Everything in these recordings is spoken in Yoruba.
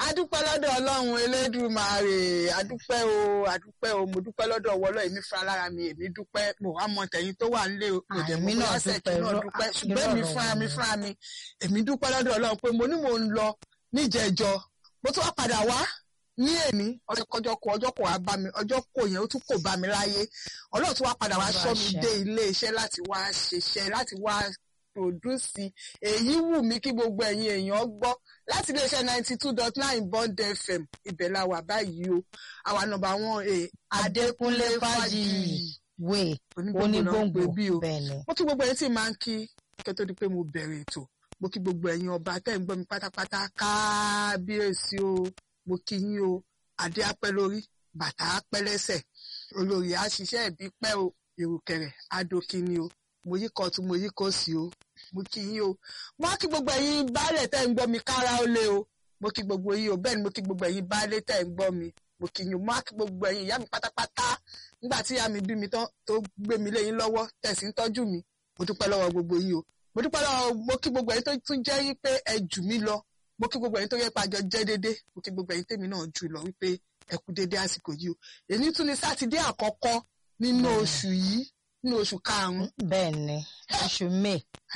adúpẹ́ lọ́dọ̀ ọlọ́run elédùmarè adúpẹ́ o adúpẹ́ o mo dúpẹ́ lọ́dọ̀ ọwọ́ ọlọ́run èmi fúnra lára mi èmi dúpẹ́ mo wá mọ tẹ̀yìn tó wà nílé o mo dẹ̀ Àmì mú náà lọ́sẹ̀ kí dúpẹ́, náà irọ́- dúpẹ́ irọ́ ṣùgbọ́n èmi ọ̀rọ̀ fúnra mi wọn. fúnra mi èmi dúpẹ́ lọ́dọ̀ ọlọ́run pé mo ní mò ń lọ níjẹ̀jọ mo tún wá padà wá ní èmi ọjọ́ kọjọ́ kò ọjọ́ kò wá bá mi ọjọ́ kò yẹn ó tún kò bá mi láyé ọlọ́run tún wá padà wá Olúwa sọ mi ṣeun. dé ilé iṣẹ́ láti wá ṣiṣẹ́ láti wá pòdúsì èyí wù mí kí gbogbo ẹ̀yin èèyàn gbọ́ láti iléeṣẹ́ ninety two dot nine bond fm ibẹ̀ la wà báyìí o àwa nọ́mbà wọn e Adékúnlé Fájìyì wé onígbòǹgbò bí o bẹ́ẹ̀ ni. mo kí gbogbo ẹ̀yin tí máa ń kí kẹ́ tó di pé mo bẹ̀rẹ̀ ètò mo kí gbogbo ẹ̀yin ọba tẹ́ ń gbọ́ mi pátápátá kábíyèsí o mo kí yín o adé apẹ́ lórí bàtà apẹ́ lẹ́sẹ̀ olórí àṣìṣe ẹ̀bí pẹ́ o ìrùkẹ̀rẹ̀ adókínní o mo yí kọ́ tún mo yí kó sí o mo kí yín o mo á kí gbogbo ẹ̀yin baálẹ̀ tẹ́ ń gbọ́ mi kára ó lé o mo kí gbogbo yín o bẹ́ẹ̀ ni mo kí gbogbo ẹ̀yin baálé tẹ́ ń gbọ́ mi mo kí yín o mo á kí gbogbo ẹ̀yin ìyá mi pátápátá nígbà tí ìyá mi bí mi tán tó gbé mi léyìn lọ́wọ́ tẹ̀sí ń tọ́jú mi mo dúpẹ́ lọ́wọ́ gbogbo yín o mo dúpẹ́ lọ́wọ́ mo kí gbogbo ẹ̀yin tó tún jẹ́ yí pé ẹ jù mí lọ mo kí gbogbo ẹ̀yin tó yẹ pé àjọ jẹ́ déédé mo kí gbogbo ẹ̀yin tèmi náà jù lọ wípé ẹ kú déédé àsìkò yìí o èyí tún ni sátidé àkọ́kọ́ nínú Bẹ́ẹ̀ni. oṣù yìí nínú oṣù karùn-ún bẹ́ẹ̀ ni oṣù may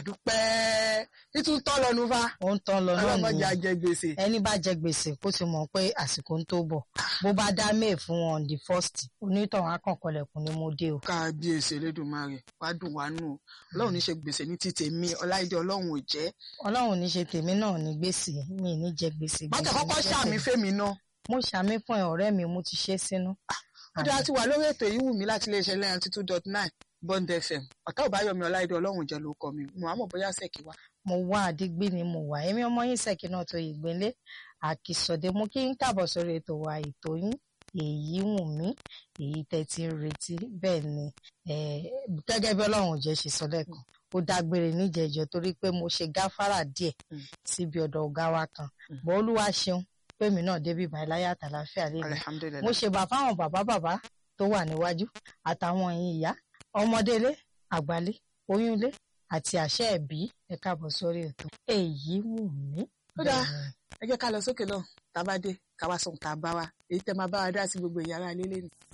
àdúpẹ́ títún tọ́ lọ́nu fa ó ń tán lọ náà ọlọ́mọdé nìyẹn ajẹ gbèsè ẹni bá jẹ gbèsè kó ti mọ̀ pé àsìkò ń tó bọ̀ bó bá dá may fún wọn on the first onítọ̀hún akànkọlẹ̀kùn ni mo dé o. kábíyèsí elédùnmarè wá dùn wá nù o ọlọ́run ní ṣe gbèsè ní ti tèmi ọláìdé ọlọ́run ò jẹ́ ọlọ́run ní ṣe tèmi náà ní gbèsè mi ní jẹ gbèsè. bàtà gbèsè kọ́kọ́ ní jẹ́ ṣàmì tèmi. fèmí náà mo ṣàmì fún ẹ ọ̀rẹ́ mi mo ti ṣe sínú. ó dáa ti wà lórí ètò yìí wù mí láti iléeṣẹ́ lẹ́yìn two dot nine bond fm ọ̀tá ò bá yọmi ọláìdé ọlọ́run jẹ́ ló kọ mi mo àmọ̀ bóyá sẹ́kì wá. mo wá àdígbì ni mo wà èmi ọmọ yín ṣèkì náà tó ìgbélé àkìsọdé mo kí n káàbọ̀ sórí ètò wa ètò yín èyí wù mí èyí tẹ́ ti ń retí bẹ́ẹ̀ ni eh, gẹ́gẹ́ bí ọlọ́run jẹ́ ṣe sọ lẹ́ẹ̀kan ó dágbére níjẹ̀jọ́ torí pé mo ṣe gáfárà díẹ̀ Mm. síbi ọ̀dọ̀ ọ̀gá wa kan Mm. bọ́ olúwa ṣeun pèmí náà débi báyìí láyé àtàláfíà lè mi alihamudulilayi mo ṣe bà fáwọn bàbá bàbá tó wà níwájú àtàwọn ẹ̀yin ìyá ọmọdélé àgbálé oyúnlé àti àṣẹ ẹ̀bí ẹ káàbọ̀ sórí ètò èyí wù mí. Ó dáa. Bẹ́ẹ̀ ni. ẹ jẹ́ ká lọ sókè náà tá a bá dé ká wá sóhun tá a bá wa èyí tẹ́ máa bá wa dá sí gbogbo ìyára ilé lẹ́nu.